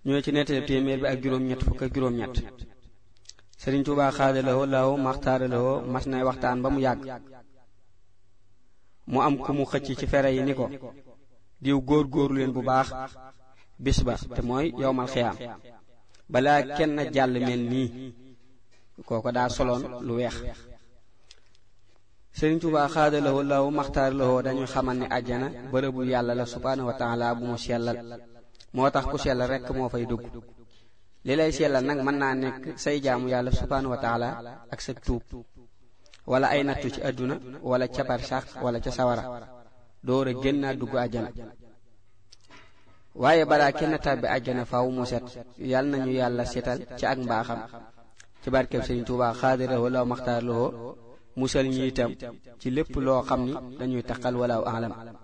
ñoo ci nettali téeméer bi ak juróom-ñett fukk ak juróom-ñett sëriñ Tuubaa xaadalawoo law maxtaaralawoo mas nay waxtaan ba mu yàgg mu am ku mu xëcc ci fere yi ni ko diw góor góoru leen bu baax bis ba te mooy yowmal xiyaam balaa kenn jàll mel nii kooko daa soloon lu weex sëriñ Tuubaa xaadalawoo law maxtaaralawoo dañu xamal ne àjjana bërëbu yàlla la subhaanahu wa taala bu mu sellal moo tax ku sellal rekk moo fay dugg li lay sellal nag mën naa nekk say jaamu yàlla subhaanahu wa taala ak sa tuub wala ay nattu ci àdduna wala ca barsax wala ca sawara door a génnaa dugg àjjana waaye balaa kenn tàbbi àjjana faw mu set yal nañu yàlla setal ci ak mbaaxam ci barkeb Sëriñ Tuubaa xaadirahoo law maxtaar lahoo musal ñi itam ci lépp loo xam ni dañuy taqal walaaw alam